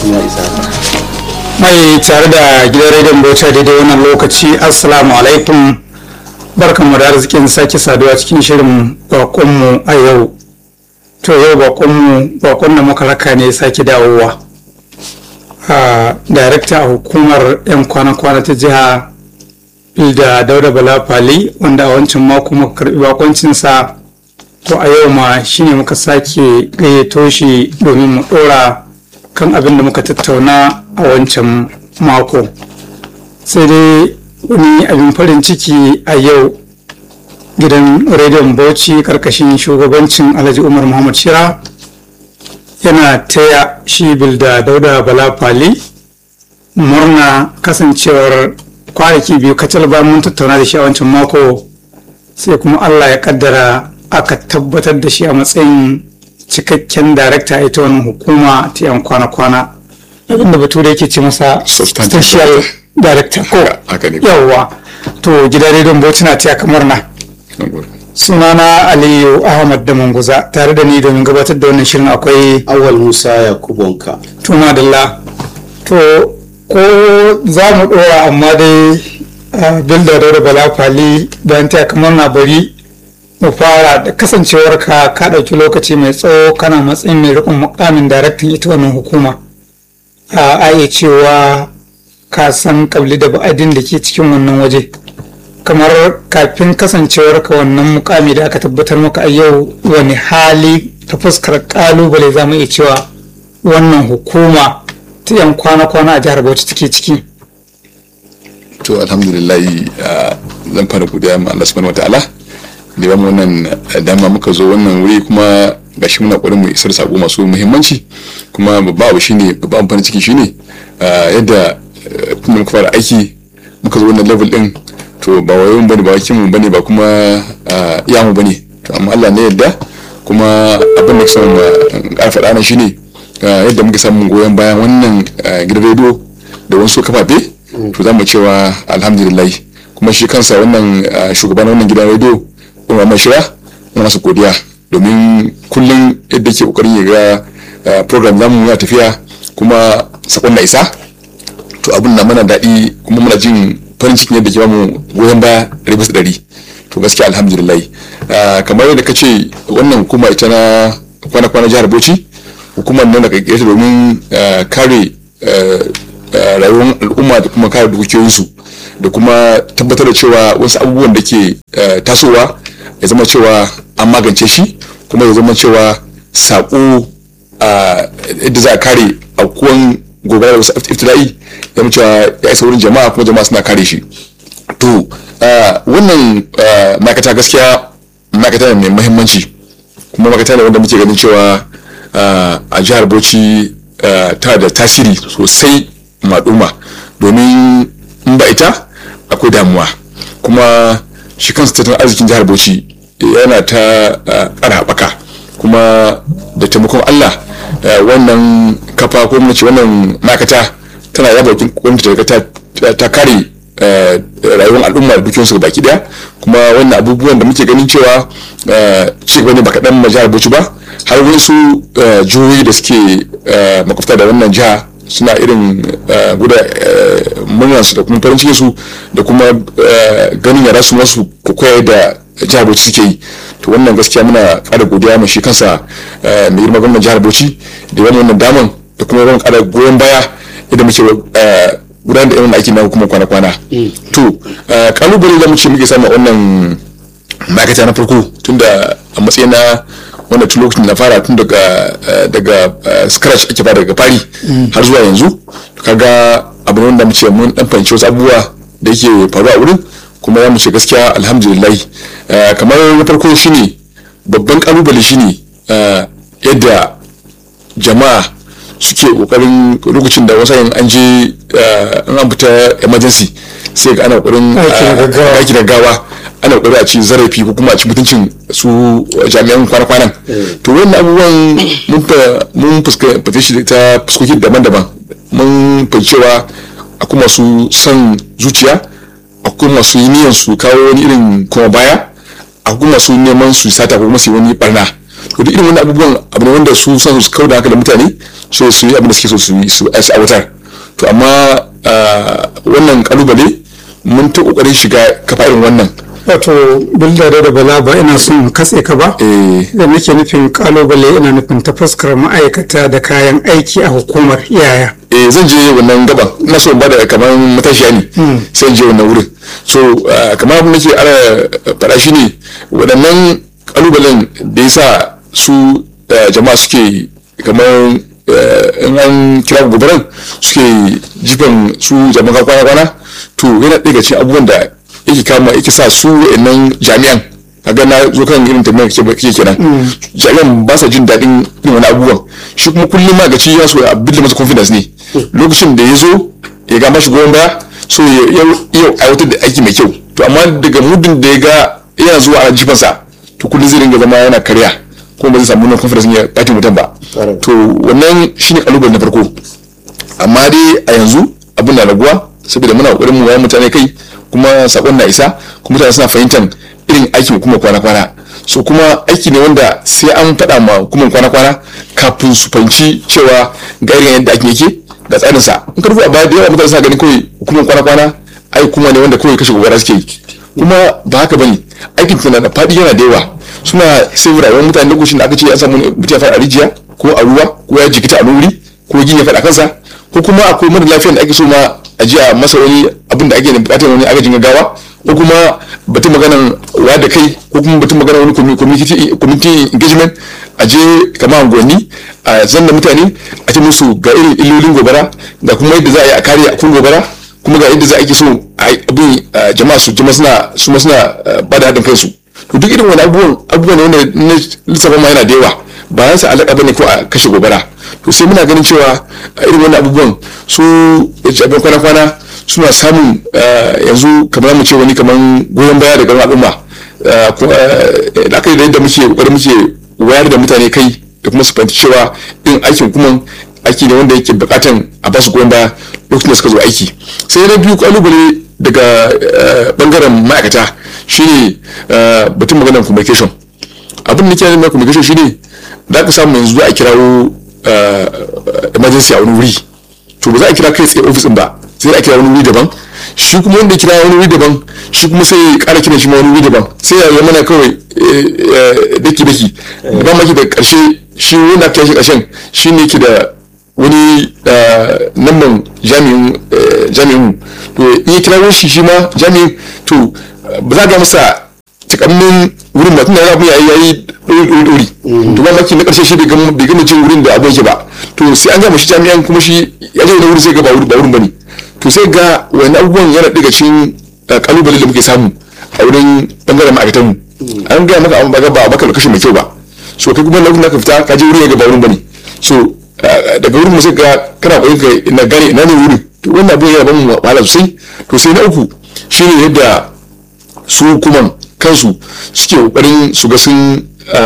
lokacin ya isa mai tare da gidan rediyon bauchi daidai wannan lokaci assalamu alaikum barkanmu da arzikin sake saduwa cikin shirin bakonmu a yau to yau bakonmu bakon da muka raka ne sake dawowa a darakta a hukumar 'yan kwana-kwana ta jiha da dauda bala fali wanda a wancan mako muka karbi bakoncinsa to a yau ma shine muka sake gayyato shi domin mu dora kan abin da muka tattauna a wancan mako sai dai wani abin farin ciki a yau gidan rediyon bauchi karkashin shugabancin alhaji umar muhammad shira yana taya shi bilda dauda bala fali murna kasancewar kwanaki biyu kacal ba mun tattauna da shi a wancan mako sai kuma allah ya kaddara aka tabbatar da shi a matsayin cikakken darakta ita wannan hukuma ta yan kwana-kwana abinda bature yake ce masa Substantive special director ko haka ne. yawwa to gidan rediyon bauchi na taya kamar na sunana aliyu ahmad da manguza tare da ni domin gabatar da wannan shirin akwai awal musa yakubonka tuma dalla to ko za mu dora amma dai a bilda da bala fali bayan taya kamar na bari mu fara da kasancewar ka ka ɗauki lokaci mai tsawo kana matsayin mai rikon mukamin daraktan ita wannan hukuma a a iya cewa ka san kabli da ba'adin da ke cikin wannan waje kamar kafin kasancewar ka wannan mukami da aka tabbatar maka a yau wani hali ta fuskar kalubale za mu iya cewa wannan hukuma ta yan kwana-kwana a jihar bauchi take ciki to alhamdulillahi ah, zan fara godiya ma Allah subhanahu wataala da yawan wannan ah, dama muka zo wannan wuri kuma gashi muna ƙoƙarin mu isar sako masu muhimmanci kuma babba abu shine babban farin ciki shine ah, yadda ah, tun da muka fara aiki muka zo wannan level din to ba wayon bane ba wakin mu bane ba kuma ah, iya mu bane to amma Allah ne yadda kuma abin da kusan ƙara faɗa nan shine ah, yadda muka samu goyon bayan wannan ah, gidan rediyo da wasu kafafe to za mu cewa alhamdulillah kuma shi kansa wannan ah, shugaban wannan gidan rediyo kuma mai shira muna masa godiya domin kullum yadda ke kokarin ya ga ah, program namu ya tafiya kuma sakon na isa to abin na mana daɗi kuma muna jin farin cikin yadda ke bamu goyon baya ɗari bisa ɗari to gaskiya alhamdulillah Ah, kamar yadda ka ce wannan hukuma ita na kwana-kwana jihar bauchi hukumar nan da ƙirƙire ta domin ah, kare ah, ah, rayuwar al'umma da kuma kare dukiyoyinsu da kuma tabbatar da cewa wasu abubuwan da ke ah, tasowa ya zama cewa an magance shi kuma ya zama cewa saƙo a yadda za a kare aukuwan gobara da wasu iftila'i ya zama cewa ya isa wurin jama'a kuma jama'a suna kare shi to ah, wannan ah, ma'aikata gaskiya ma'aikata ne mai muhimmanci kuma ma'aikata ne wanda muke ganin cewa ah, a jihar bauchi ah, ta da tasiri sosai maɗuma domin in ba ita akwai damuwa kuma shi kansa tattalin arzikin jihar bauchi yana ta ah, ƙara haɓaka kuma da taimakon allah ah, wannan kafa ko mu ce wannan ma'aikata tana yaba bakin gwamnati ta ta- ta kare eh, rayuwar al'umma da dukiyarsu baki daya kuma wannan abubuwan da muke ganin cewa eh, ci gaba ne ba kaɗan ma jihar bauchi ba har wasu eh, jihohi da suke eh, makwabta da wannan jiha suna irin eh, guda murnar su da kuma farin cikin su da kuma eh, ganin yara su masu koyar da jihar bauchi suke yi to wannan gaskiya muna ƙara godiya ma shi kansa eh, mai girma gwamnan jihar bauchi da yawan wannan daman da kuma yawan ƙara goyon baya idan muke eh, gudanar da irin aiki na hukumar kwana-kwana to eh, kalubale da muke muke samu a wannan ma'aikata na farko tunda a matsayin na wanda tun lokacin da na fara tun daga eh, daga eh, scratch ake fara daga fari har zuwa yanzu kaga abu ne wanda muke mun dan fahimci wasu abubuwa da yake faruwa a wurin kuma za mu ce gaskiya alhamdulillah Eh, kamar na farko shine babban kalubale shine eh, yadda jama'a suke kokarin lokacin da wasu yin an je eh, in an fita emergency sai ga ana kokarin Aiki na eh, gaggawa. aiki da gaggawa ana kokari a ci zarafi ko kuma a ci mutuncin su jami'an kwana-kwanan to wannan abubuwan mun fa mun fuskanta shi ta fuskoki daban-daban mun fahimci cewa akwai masu son zuciya akwai masu yi niyyar su kawo wani irin kuma baya akwai masu neman su sata ko kuma su yi wani barna to duk irin wannan abubuwan abu ne wanda su san su kauda hankalin mutane so su yi abin da suke so su yi su aiwatar to amma wannan kalubale mun ta kokarin shiga kafa irin wannan wato bildare da bala ba ina son katse ka ba da nake nufin kalubale ina nufin ta fuskar ma'aikata da kayan aiki a hukumar iyaya eh zan je wannan gaban ina so in bada kamar matashiya ne sai in je wannan wurin so kamar abin nake ana faɗa shi ne waɗannan kalubalen da ya sa su jama'a suke kamar in an kira gobaran suke jifan su jama'a kwana-kwana to yana ɗaya cikin abubuwan da yake kama yake sa su wa'annan jami'an kaga na zo kan irin tambayar kake kenan jami'an ba sa jin daɗin irin wani abubuwan shi kuma kullum ma ga ci ya so a build masa confidence ne lokacin da ya zo ya ga mashi goyon baya so ya aiwatar da aiki mai kyau to amma daga mudun da ya ga yana zuwa a jifansa to kullum zai ringa zama yana karya kuma ba zai samu wannan confidence ya ɓata mutum ba to wannan shine kalubale na farko amma dai a yanzu abin na raguwa saboda muna kokarin mu wayar mutane kai kuma sakon na isa kuma mutane suna fahimtar irin aikin kuma kwana-kwana so kuma aiki ne wanda sai an faɗa ma hukumar kwana-kwana kafin su fahimci cewa ga irin yadda aikin yake da tsarin sa in ka a baya da yawa mutane suna ganin kawai hukumar kwana-kwana ai kuma ne wanda kawai kashe gobara suke yi kuma ba haka bane aikin tana da faɗi yana da yawa suna sai rayuwar mutane lokacin da aka ce an samu mutum ya faɗa a rijiya ko a ruwa ko ya jikita a wuri ko gini ya faɗa kansa ko kuma akwai mara lafiyar da ake so ma a ji a masa wani abin da ake da bukatar wani agajin gaggawa ko kuma batun maganan wa da kai ko kuma batun maganan wani community engagement a je kama unguwanni a zanna mutane a ce musu ga irin illolin gobara da kuma yadda za a yi a kare akun gobara kuma ga yadda za a ake so abin jama'a su jama'a suna su ma suna ba da haɗin kansu to duk irin wani abubuwan abubuwan wanda na lissafa ma yana da yawa ba ya sa alaƙa bane ko a kashe gobara to sai muna ganin cewa irin wannan abubuwan su jami'an kwana-kwana suna samun yanzu kamar mu ce wani kamar goyon baya daga al'umma da aka yi da yadda muke kokarin muke wayar da mutane kai da kuma su fahimci cewa irin aikin kuma aiki ne wanda yake bukatan a basu goyon baya lokacin da suka zo aiki sai na biyu kalubale daga bangaren ma'aikata shine batun maganar communication abin da ke na communication shine da aka samu yanzu a kirawo emergency a wani wuri to ba za a kira kai tsaye ofis ba sai a kira wani wuri daban shi kuma wanda kira wani wuri daban shi kuma sai ya kara kiran shi ma wani wuri daban sai ya zama na kawai daki daki ba maki da karshe shi wanda aka shi karshen shi ne ke da wani namban jami'in jami'in to in ya kira shi shi ma jami'in to ba za ga masa takammin wurin ba tunda abin yayi yayi dori dori to ba maki na karshe shi bai gama cin wurin da abin yake ba to sai an gama shi jami'an kuma shi ya je da wuri sai ga ba wurin bane to sai ga wani abubuwan yana daga cikin kalubale da muke samu a wurin bangaren ma'aikatan mu an gaya maka abin ba ba baka kashe mai kyau ba so kai kuma lokacin da ka fita ka je wurin ya ga ba wurin bane so daga wurin mu sai ga kana koyi ka na gane ina ne wurin to wannan abin yana ban mu wahala sosai to sai na uku shine yadda su hukuman kansu suke kokarin su ga sun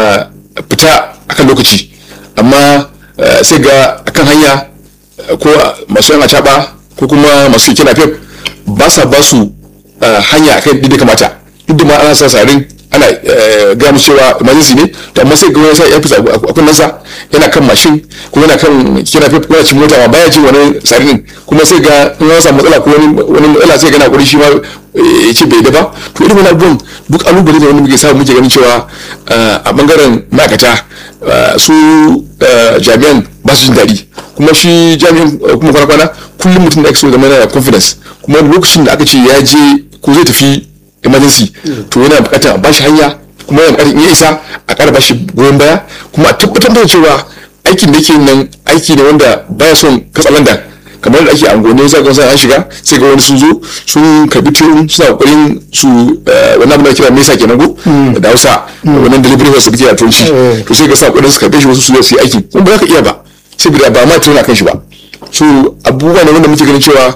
fita akan lokaci amma sai ga akan hanya ko masu yana caba ko kuma masu keke napep ba sa ba su hanya akan da kamata duk da ma ana sa sarin ana gaya musu cewa emergency ne to amma sai ga wani sa ya fi a kunnensa yana kan mashin ko yana kan keke napep ko yana cin mota ma baya jin wani sarin kuma sai ga in ya samu matsala ko wani matsala sai ga na kuri shi ma ya ce bai da ba to irin wani abubuwan duk alubale da wani muke samu muke ganin cewa a bangaren ma'aikata su jami'an ba su jin daɗi kuma shi jami'an kuma kwana-kwana kullum mutum da ake so zama yana confidence kuma lokacin da aka ce ya je ko zai tafi emergency to yana bukatar ba shi hanya kuma yana bukatar iya isa a ƙara ba shi goyon baya kuma a tabbatar da cewa aikin da yake nan aiki ne wanda baya son katsalandan kamar da ake angone za ga an shiga sai ga wani sun zo sun karbi tiyon suna kokarin su wannan abin da kira mesa kenan go da Hausa wannan delivery wasu suke a turanci to sai ga sa kokarin su karbe shi wasu su zo su yi aiki kuma ba za ka iya ba saboda ba ma tiyon kan shi ba so abubuwa ne wanda muke ganin cewa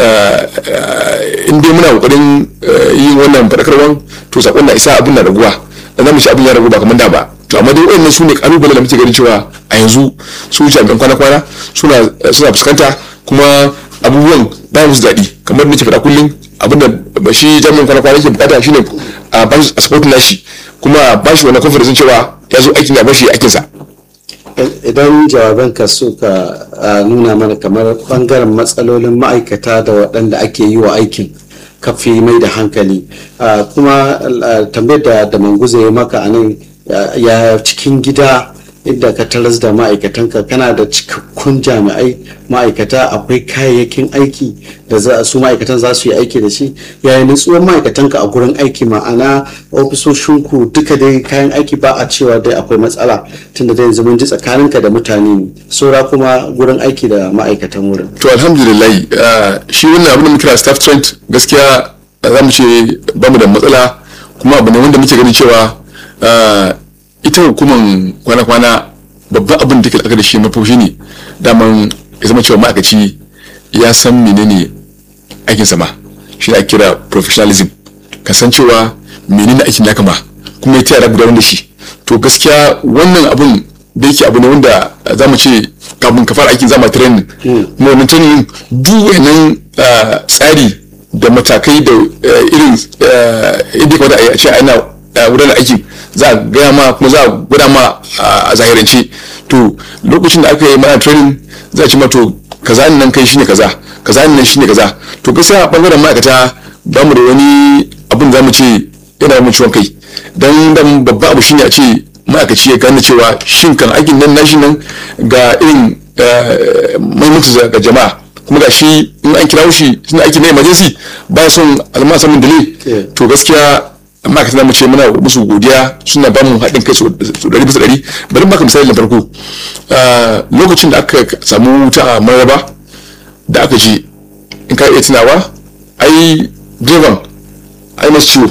in dai muna kokarin yin wannan fadakarwan to sakon na isa abin na raguwa da zamu ci abin ya ragu ba kamar da ba to amma dai wayannan su ne kalubale da muke ganin cewa a yanzu su jami'an kwana-kwana suna suna fuskanta kuma abubuwan ba musu daɗi kamar da ke faɗa kullum abinda shi jami'in kwana kwana ke bukata shine a ba shi a support nashi kuma ba shi wannan confidence cewa ya zo aikin ya bashi aikinsa idan jawabanka suka ah, nuna mana kamar bangaren matsalolin ma'aikata da waɗanda ake yi wa aikin kafi mai da hankali Ah, kuma ah, tambayar da da manguza ya maka a nan ya- ya cikin gida inda ka taras da ma'aikatanka kana da cikakkun jami'ai ma'aikata akwai kayayyakin aiki da za su ma'aikatan za su yi aiki da shi yayin nutsuwar ma'aikatanka a gurin aiki ma'ana ofisoshinku duka dai kayan aiki ba a cewa dai akwai matsala tunda dai yanzu mun ji tsakaninka da mutane ne saura kuma gurin aiki da ma'aikatan wurin to alhamdulillah ah, shi wannan abin da muke kira staff trend gaskiya ah, za mu ce ba mu da matsala kuma abu ne wanda muke ganin cewa ah, ita hukuman kwana-kwana babban abin da take aka da shi mafi shi ne daman ya zama cewa ma'aikaci ya san menene aikin sama shi ne ake kira professionalism ka san cewa menene aikin ya kama kuma ya tayar gudanar da shi to gaskiya wannan abun da yake abu ne wanda za mu ce kafin ka fara aikin zama training kuma wannan training duk wannan ah, tsari da matakai da ah, irin ah, yadda ya kamata a yi a ce ana ah, gudanar aikin za a gaya ma kuma za a gwada ma ah, a zahirance to lokacin da aka yi mana training za a ce ma to kaza nan kai shine kaza kaza nan shine kaza to gaskiya a bangaren ma'aikata ba mu da wani abin za mu ce yana mu ciwon kai dan dan babba abu shine a ce ma'aikaci ya gane cewa shin kan aikin nan nashi nan ga irin mahimmanci ga jama'a kuma ga shi in an kira shi suna aiki na emergency ba son alama samun dile Yeah. to gaskiya ma'aikata za mu ce muna musu godiya suna ba mu haɗin kai su ɗari bisa ɗari bari baka misali na farko Ah, lokacin da aka samu wuta a maraba da aka je in ka iya tunawa ai direban ai masu ciwo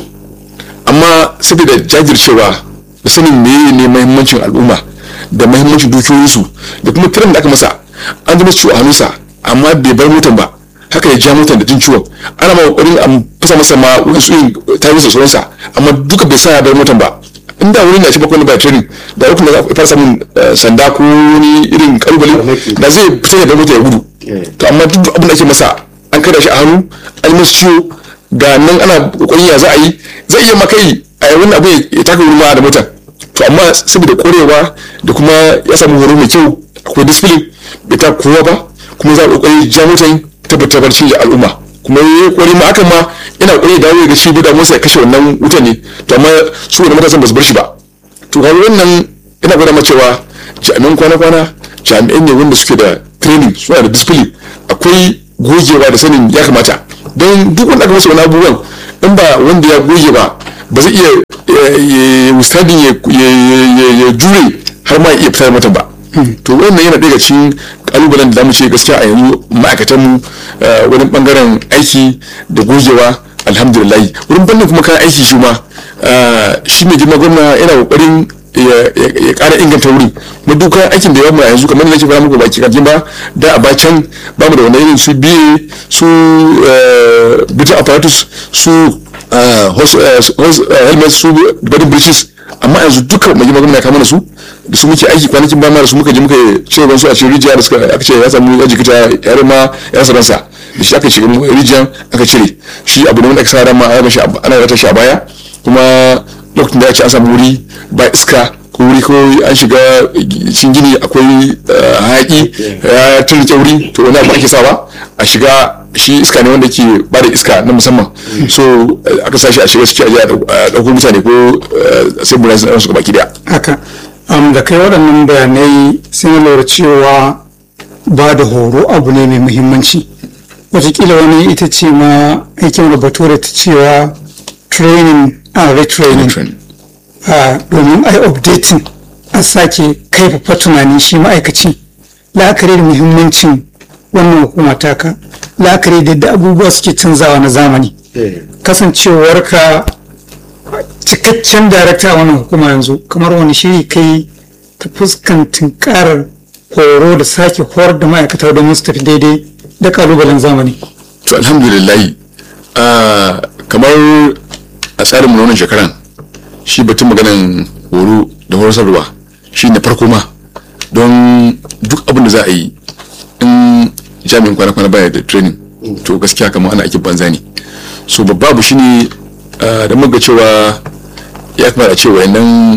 amma saboda jajircewa da sanin meye ne mahimmancin al'umma da mahimmancin dukiyoyinsu da kuma kiran da aka masa an ji masu ciwo a hannunsa amma bai bar motan ba haka ya ja motan da jin ciwon ana ma kokarin a fasa masa ma wasu yin tarihi da sauransa amma duka bai sa ya bar motan ba inda wurin da shi bakwai ba training da rukun da za a fara samun eh, sanda ko wani irin kalubale Farmaki. da zai fita ya bar mota ya gudu Yeah. to amma duk abin da ake masa an kada shi a hannu an yi masa ciwo ga nan ana kokarin ya za a yi zai iya makai a yi wani abu ya taka wurin ma da motar to amma saboda korewa da kuma ya samu horo mai kyau akwai discipline bai ta kowa ba kuma za a kokari ja motar tabbatar barci da al'umma kuma ya yi kokari ma hakan ma yana kokari da dawo ya ga shi da motsa ya kashe wannan wutan ne to amma su wani matasan ba su bar shi ba to ga wannan ina gwada ma cewa jami'an kwana-kwana jami'an ne wanda suke da training suna da discipline akwai gogewa da sanin ya kamata don duk wanda aka masa wani abubuwan in ba wanda ya goge ba ba zai iya wustadin ya jure har ma ya iya fitar mata ba to wannan yana daga cikin kalubalen da zamu ce gaskiya a yanzu ma'aikatanmu wani bangaren aiki da gogewa alhamdulillah wurin fannin kuma kayan aiki shi ma shi ne girma gwamna yana kokarin ya kara inganta wurin kuma duk kayan aikin da yawan yanzu kamar da nake fara muku baki kajin ba da a bacan ba mu da wani irin su biye su bitan apparatus su helmet su body breaches amma yanzu duka mai girma gwamna ya kama su da su muke aiki kwanakin ba ma da su muka je muka cire su a cikin rijiya da suka aka ce ya samu ya jikita yare ma ya rasa ransa da shi aka shiga rijiyan aka cire shi abu ne wanda aka sa ran ma ana rata shi a baya kuma lokacin da ya ce an samu wuri ba iska ko wuri ko an shiga cikin gini akwai hayaki ya turke wuri to wani abu ake sawa a shiga shi iska ne wanda ke ba da iska na musamman so aka sa shi a shiga ciki a ɗauko mutane ko sai mu ransu su baki daya haka um, da kai waɗannan bayanai sai na lura cewa ba da horo abu ne mai muhimmanci watakila wani ita ce ma aikin da bature ta cewa training and retraining domin a yi updating a sake kaifafa tunani shi ma'aikaci la'akari da muhimmancin wannan hukuma taka la'akari da yadda abubuwa suke canzawa na zamani kasancewarka cikakken darakta a wannan hukuma yanzu kamar wani shiri kai ta fuskantin karar horo da sake horar da ma'aikata domin su tafi daidai da kalubalen zamani to alhamdulillah kamar a tsarin wannan shekaran shi batun maganan horo da horasarwa shi ne farko ma don duk abin da za a yi in jami'in kwana-kwana baya da training to gaskiya kamar ana aikin banza ne so babba abu shine da muga cewa ya kamata cewa nan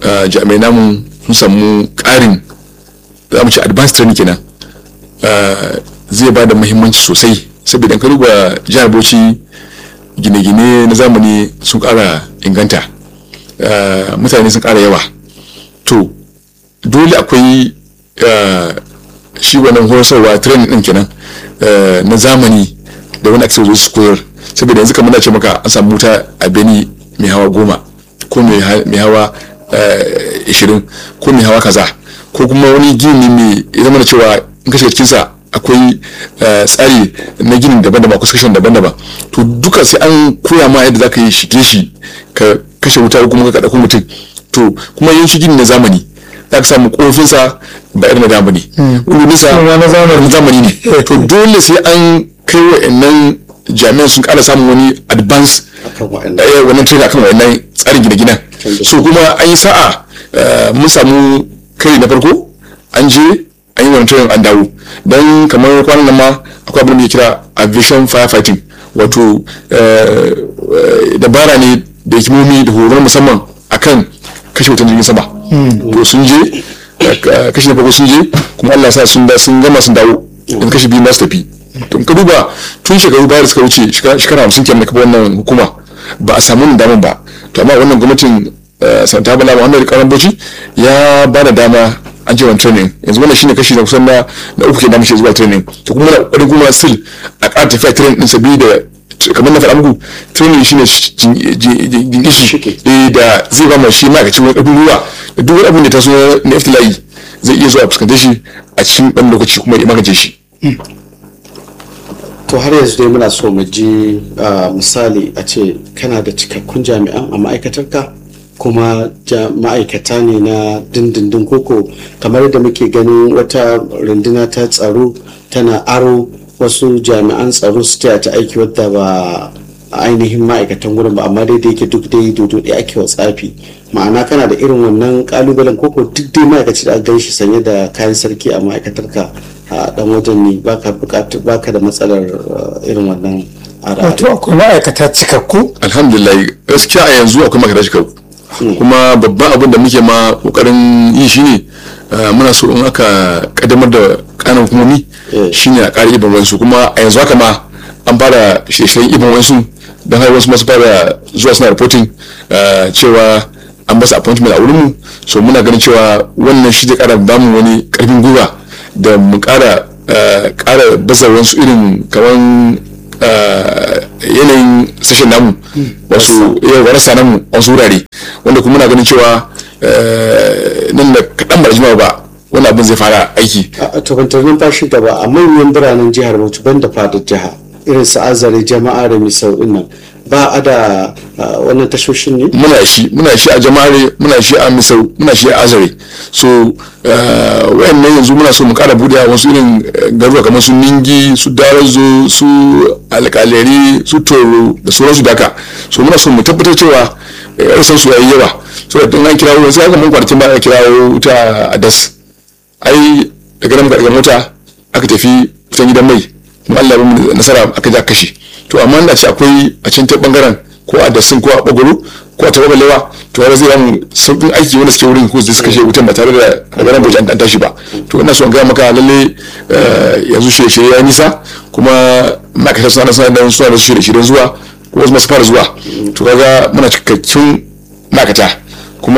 uh, jami'ai namu sun samu ƙarin za mu ce advanced training kenan uh, zai ba da muhimmanci sosai saboda in ka duba jihar bauchi gine-gine na zamani sun ƙara inganta uh, mutane sun ƙara yawa to dole akwai uh, shi wannan horasarwa training din kenan uh, na zamani da wani ake zo su koyar saboda yanzu kamar na ce maka an samu wuta a beni mai hawa goma ko mai hawa ishirin ko mai hawa kaza ko kuma wani gini mai ya zama da cewa in ka shiga cikinsa akwai tsari na ginin daban-daban ko section daban-daban to duka sai an koya ma yadda za ka yi shige shi ka kashe wuta ko kuma ka ɗauko mutum to kuma yin shi gini na zamani za ka samu kofinsa ba irin na zamani uluninsa na zamani ne to dole sai an kai wa'annan jami'an sun ƙara samun wani advance wannan training akan wa'annan tsarin gine-ginen so kuma an yi sa'a mun samu kai na farko an je an yi wani training an dawo don kamar kwanan nan ma akwai abin da ke kira aviation firefighting wato dabara ne da hikimomi da horon musamman akan kashe wutan jirgin sama to sun je kashe na farko sun je kuma Allah sa sun gama sun dawo in kashe biyu masu tafi to ka duba tun shekaru baya da suka wuce shekara hamsin kenan kafa wannan hukuma ba a samu wannan daman ba to amma wannan gwamnatin santa bala muhammad karan bauchi ya ba da dama an ce wani training yanzu wannan shine kashi na kusan na na uku kenan muke zuwa training to kuma na kokarin kuma still a ƙara tafiya training din sabi da kamar na faɗa muku training shine jingishi da zai ba mai shi ma'aikacin wani ƙarfin ruwa da duk wani abin da ta so na iftila'i zai iya zuwa fuskantar shi a cikin ɗan lokaci kuma ya magance shi to har yanzu dai muna so mu ji misali a ce kana da cikakkun jami'an a ma'aikatarka kuma ma'aikata ne na dindindin koko kamar da muke ganin wata runduna ta tsaro tana aro wasu jami'an tsaro su taya ta aiki wadda ba ainihin ma'aikatan wurin ba amma dai da yake duk dai dodo ɗaya ake wa tsafi ma'ana kana da irin wannan kalubalen koko duk dai ma'aikaci da gan shi sanye da kayan sarki a ma'aikatarka a dan wajen ne baka bukatu baka da matsalar irin wannan wato akwai ma'aikata cikakku alhamdulillah gaskiya a yanzu akwai ma'aikata cikakku kuma babban abin da muke ma kokarin yi shine muna so in aka kaddamar da kanan hukumomi shine a ƙara ibin wasu kuma a yanzu haka ma an fara shirye-shiryen ibin wasu don har wasu masu fara zuwa suna reporting cewa an basu appointment a wurinmu so muna ganin cewa wannan shi zai ƙara bamu wani ƙarfin gwiwa da mu ƙara ƙara baza wasu irin kamar yanayin sashen namu wasu rasa namu wasu wurare wanda kuma muna ganin cewa nan da kaɗan ba jima ba wani abin zai fara aiki a tukuntar numfashi gaba a manyan biranen jihar bauchi ban da fadar jiha irin su azare jama'a da misau nan ba a da wannan tashoshin ne muna shi muna shi a jama'are muna shi a misau muna shi a azare so wayannan yanzu muna so mu kara bude wasu irin garuruwa kamar su ningi su darazo su alkaleri su toro da sauransu daka so muna so mu tabbatar cewa rasan su yayi yawa so da an kirawo sai aka mun kwanakin ba a kirawo ta adas ai daga nan daga mota aka tafi fitan gidan mai kuma Allah ya mu nasara aka ja kashe to amma da ce akwai a can ta bangaren ko a dasin ko a bagoro ko a tababalewa to har zai yamu sauƙin aiki wanda suke wurin ko su suka kashe wutan ba tare da daga nan bai an tashi ba to ina so in gaya maka lalle yanzu shirye-shirye ya nisa kuma ma'aikata suna suna da suna da shirye-shiryen zuwa ko wasu masu fara zuwa to kaga muna cikakkun ma'aikata kuma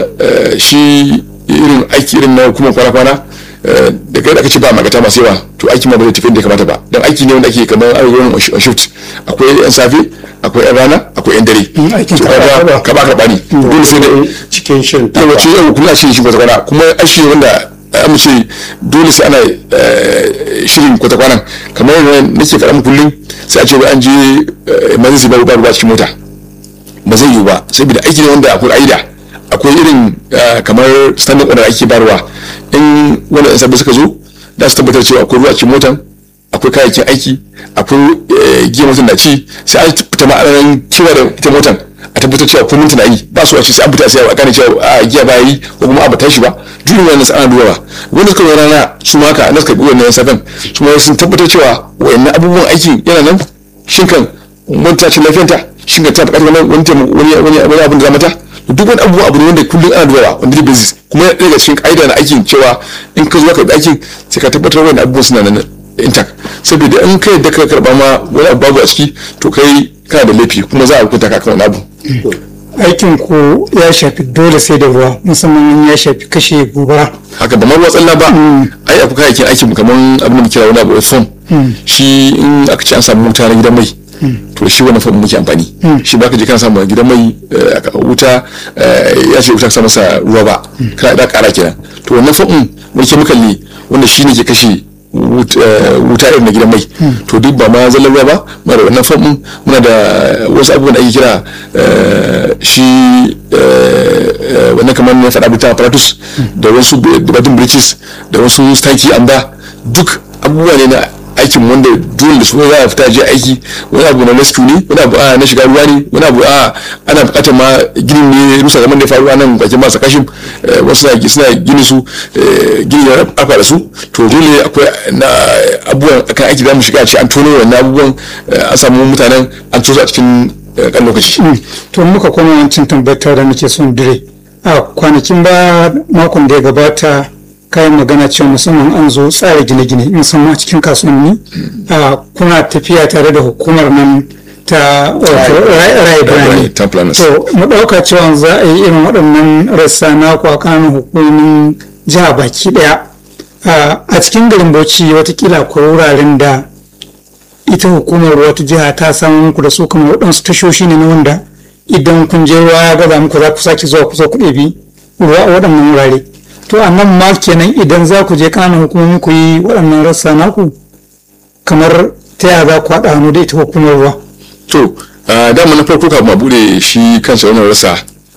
shi irin aiki irin na hukumar kwana-kwana da kai da aka ce ba magata masu yawa to aiki ma ba zai tafi da kamata ba dan aiki ne wanda ake kamar ayyukan on shift akwai yan safe akwai yan rana akwai yan dare aikin to kaga ka ba ka bani dole sai da cikin shirin yawa ce yau kuma shi shi kwata kwana kuma aiki ne wanda an ce dole sai ana shirin kwata kwanan kamar yadda nake faɗa muku kullum sai a ce an je emergency ba ruwa cikin mota ba zai yiwu ba saboda aiki ne wanda akwai aida akwai irin kamar standard order ake barwa in wanda yan sabbi suka zo da su tabbatar cewa akwai ruwa cikin motan akwai kayayyakin aiki akwai giya motan da ci sai an fita ma'anar kira da ita motan a tabbatar cewa ko mintuna yi ba su wace sai an fita sai a gane cewa a giya ba yi ko kuma a ba tashi ba duk wannan sai ana dubawa wanda suka zo rana su ma haka na suka bi wannan safan su ma sun tabbatar cewa wayannan abubuwan aikin yana nan shin kan wani ta ce lafiyanta shin kan ta buƙatar wani wani wani abin da za mata duk wani abubuwa abu ne wanda kullum ana dubawa on daily basis kuma yana daga cikin ƙa'ida na aikin cewa in ka zo ka bi aikin sai ka tabbatar wani abubuwan suna nan intact saboda in ka yadda ka karba ma wani abu babu a ciki to kai kana da laifi kuma za a hukunta ka kan wani abu aikin ku ya shafi dole sai da ruwa musamman in ya shafi kashe gobara haka ba ma ruwa tsalla ba ai akwai kayayyakin aikin mu kamar abin da muke kira wani abu foam shi in aka ce an samu wuta na gidan mai to shi wannan foam muke amfani shi ba ka je kana samu gidan mai eh, aka- wuta eh, ya ce wuta ka sa masa ruwa ba kana da kara kenan to wannan foam wani chemical ne wanda shi ne ke kashe wut- eh, wuta irin na gidan mai to duk ba ma zallar ruwa ba muna da wannan foam muna da wasu abubuwan da ake kira eh, shi eh, eh, wannan kamar na faɗa buta apparatus da wasu batun bridges da wasu stanki anda duk abubuwa ne na aikin wanda dole da su za a fita je aiki wani abu na rescue ne wani abu a na shiga ruwa ne wani abu a ana bukatar ma ginin ne rusa zaman da ya faru a nan bakin masu kashin eh, wasu na suna gini su eh, gini ya afa da su to dole akwai na abubuwan akan aiki za mu shiga a ce an tono wannan abubuwan eh, an samu mutanen an tozo a cikin eh, kan lokaci to muka koma wancan tambayar da muke son dire a kwanakin ba makon da ya gabata kayan magana cewa musamman an zo tsara gine-gine musamman a cikin kasuwanni a kuna tafiya tare da hukumar nan ta wato rai birane town planners. to mu ɗauka cewa za a yi irin waɗannan rassa na kwakanin hukumomin jiha baki ɗaya a a cikin garin bauchi watakila akwai wuraren da ita hukumar ruwa ta jiha ta samu muku da su kamar waɗansu tashoshi ne na wanda idan kun je ruwa ya gaza muku za ku sake zuwa ku zo ku ɗebi ruwa a waɗannan wurare to a nan ma kenan idan za ku je ƙananan hukumomi ku yi waɗannan rassa naku kamar ta yaya za ku haɗa hannu da ita hukumar ruwa to a dama na farko kafin a bude shi kansa wannan rasa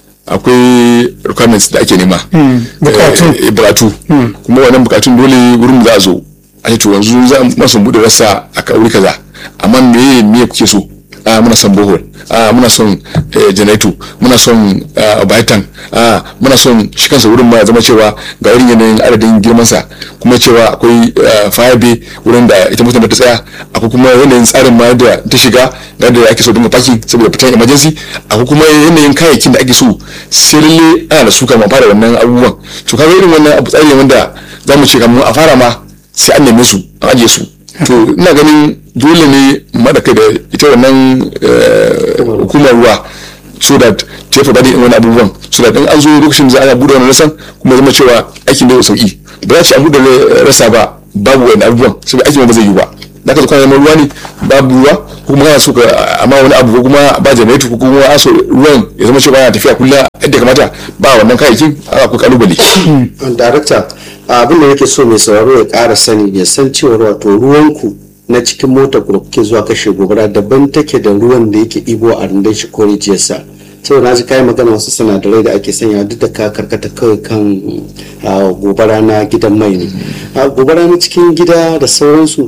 akwai requirements da ake nema bukatu. Eh, eh, bukatu kuma wannan bukatun dole wurin za a zo a ce to yanzu za mu son bude rasa a wuri kaza amma me me kuke so a muna son bohol a muna son eh, generator muna son ah, baitan a muna son shi kansa wurin ma ya zama cewa ga irin yanayin adadin girmansa kuma cewa akwai ah, fire bay wurin da ita mutum da ta tsaya akwai kuma yanayin tsarin ma da ta shiga ga da ake so dinga parking saboda fitan emergency akwai kuma yanayin kayayyakin da ake so sai lalle ana da su kama fara wannan abubuwan to kaga irin wannan abu tsari ne wanda za mu ce kamar a fara ma sai an neme su an ajiye su to ina ganin dole ne mada kai da ita wannan eh, hukumar ruwa so that ta yi faɗaɗin wani abubuwan so that in an zo lokacin za a buɗe wani rasan kuma zama cewa aikin da sauki ba za a ce an buɗe rasa ba babu wani abubuwan saboda aikin ba zai yi ba da ka zo kana neman ruwa ne babu ruwa ko kuma kana so ka amma wani abu ko kuma ba janareto ko kuma a so ruwan ya zama cewa yana tafiya kullum yadda ya kamata ba wannan kayayyakin akwai kalubale darakta abin da nake so mai sauraro ya ƙara sani ya san cewa wato ruwanku na cikin motar ku da kuke zuwa kashe gobara daban take da ruwan da yake ibo a rundun shi ko rijiyarsa saboda na ji kayi magana wasu sinadarai da ake sanya duk da ka karkata kawai kan ah, gobara na gidan mai ne Ah, gobara na cikin gida da sauransu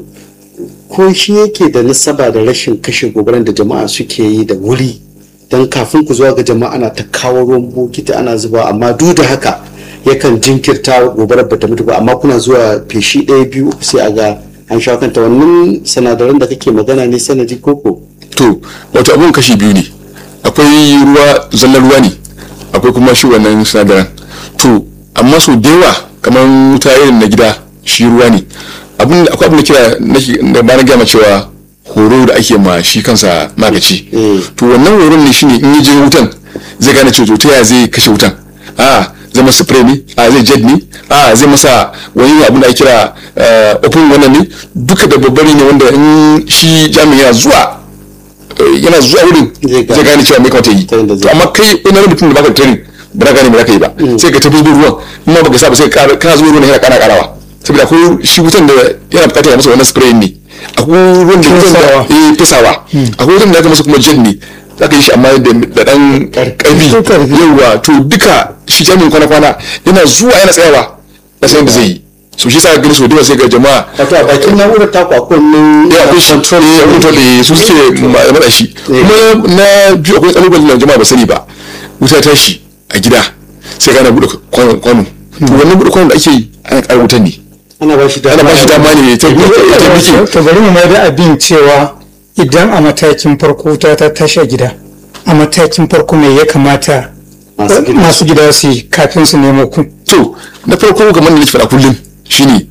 ko shi yake da nasaba da rashin kashe gobaran da jama'a suke yi da wuri don kafin ku zuwa ga jama'a ana ta kawo ruwan bokiti ana zuba amma duk da haka yakan jinkirta gobarar bata mutu ba amma kuna zuwa feshi ɗaya biyu sai a ga an sha kanta wannan sinadaran da kake magana ne sanadi koko to wato abun kashi biyu ne akwai ruwa zallar ruwa ne akwai kuma shi wannan sinadaran to amma so da yawa kamar wuta irin na gida shi ruwa ne abin da akwai abin da kira nake- da ba na gama cewa horo da ake ma shi kansa magaci Mm. to wannan horon ne shine in yi je wutan zai gane cewa to ta yaya zai kashe wutan a zai masa spray ne a zai jet ne a zai masa wani abin da ake kira eh, open wannan ne duka da babbari ne wanda in shi jami'in yana zuwa eh, yana zuwa wurin Zai gane. zai gane cewa me kamata yi Ta yadda zai to amma kai wani mutum da baka da training ba za ka gane me za ka yi ba sai ka tafi zuwa ruwan in ma baka sa ba sai ka kana zuwa ruwan yana kana karawa saboda akwai shi wutan da yana bukatar ya masa wannan spray ne akwai ruwan da Fesawa. eh fesawa akwai wutan da aka masa kuma jet ne za ka yi shi amma da da dan karfi Karfi. yawa to duka shi jami'in kwana-kwana yana zuwa yana tsayawa da san da zai yi so shi sa ka gani so da sai ga jama'a wato a bakin na'urar taku akwai wannan ya akwai shi control eh, control eh, su suke ma- mada shi kuma na biyu akwai kalubalen da jama'a ba sani ba wuta ta shi a gida sai kana bude kwano kwano. to wannan bude kwano da ake yi ana ƙara wutan ne ana ba shi ana ba shi dama ne ta ta biki to bari mu mai da abin cewa idan a matakin farko ta ta tashi a gida a matakin farko mai ya kamata Masu gida. masu gida su yi kafin su nemo ku to na farko kamar da nake faɗa kullum shine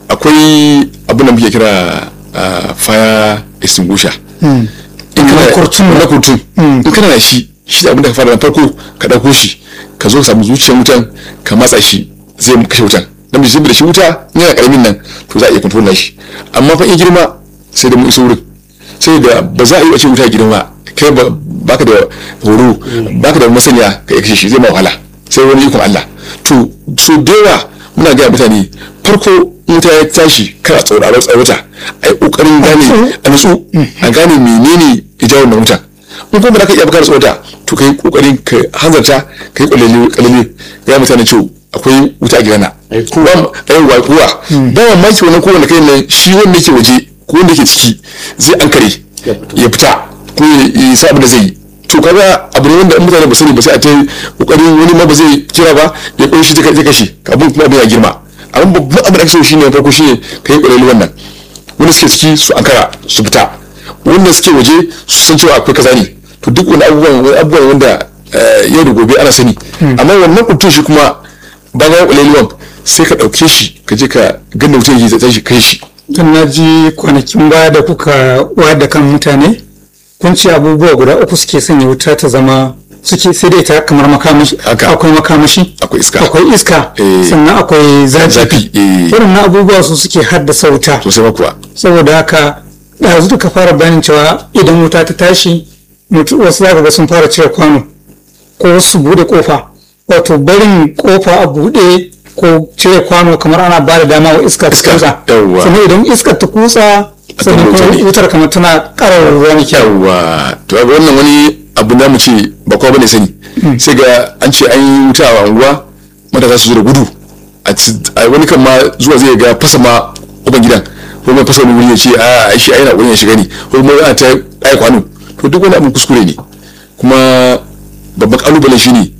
akwai abin da muke kira ah, fire extinguisher in Na kurtun. na kurtun in kana da shi shi da abin da ka fara na farko ka ɗauko shi ka zo ka samu zuciyar wutan ka matsa shi zai kashe wutan dan bai da shi wuta in yana karamin nan to za a iya control na shi amma fa in girma sai da mu iso wurin sai da ba za a yi wace wuta girma kai ba baka da horo baka da masaniya ka iya kashe shi zai ma wahala sai wani ikon Allah to so da yawa muna gaya mutane farko in wuta ya tashi kana tsauraro tsarota a yi kokarin gane a nutsu a gane menene ya jawo wannan wutan in kuma ba za ka iya baka tsorata to kai kokarin ka hanzarta ka yi kwalele kwalele ya mutane cewa akwai wuta a gidana Ai, kuwa. ai wa kuwa ba mamaki wannan kowanne kai nan shi wanda yake waje ko wanda yake ciki zai ankare Ya fito. ya fita ko ya ya sa abin da zai yi to kaga abu ne wanda in mutane ba sani ba sai a ta kokarin wani ma ba zai kira ba ya koyi shi ta zai kashe abin kuma abin ya girma amma babban abin da ake so shine na farko shine ka yi kwalele wannan wanda suke ciki su ankara su fita wanda suke waje su san cewa akwai kaza ne to duk wani abubuwan wani abubuwan wanda eh, yau da gobe ana sani amma wannan kuntun shi kuma bayan kwalelewan sai ka ɗauke shi ka je ka ganda mutum yake zai shi kai shi tun na ji kwanakin baya da kuka wayar da kan mutane kun ce abubuwa guda uku suke sanya wuta ta zama suke sai dai ta kamar makamashi Haka. akwai makamashi Akwai iska. akwai iska Eh. sannan akwai zafi Zafi, eh. waɗannan abubuwa su suke haddasa wuta sosai ma kuwa saboda haka ɗazu da ka fara bayanin cewa idan wuta ta tashi mutu- wasu zaka ga sun fara cire kwano ko su bude kofa wato barin kofa a bude ko cire kwano kamar ana ba da dama wa iska ta Iska, kutsa yawwa. sannan idan iskar ta kutsa sannan wuta kuma ne. wutar kamar tana ƙarar ruwa ne kyau yawa to ga wannan wani abu da mu ce ba kowa bane sani sai ga an ce an yi wuta a unguwa matasa su zo da gudu a ci- a wani kan ma zuwa zai ga fasa ma uban gidan ko ma fasa wani wuri ya ce a ai shi ai na wurin ya shiga ne ko kuma ana ta ai kwano to duk wani abin kuskure ne kuma babban kalubale shi ne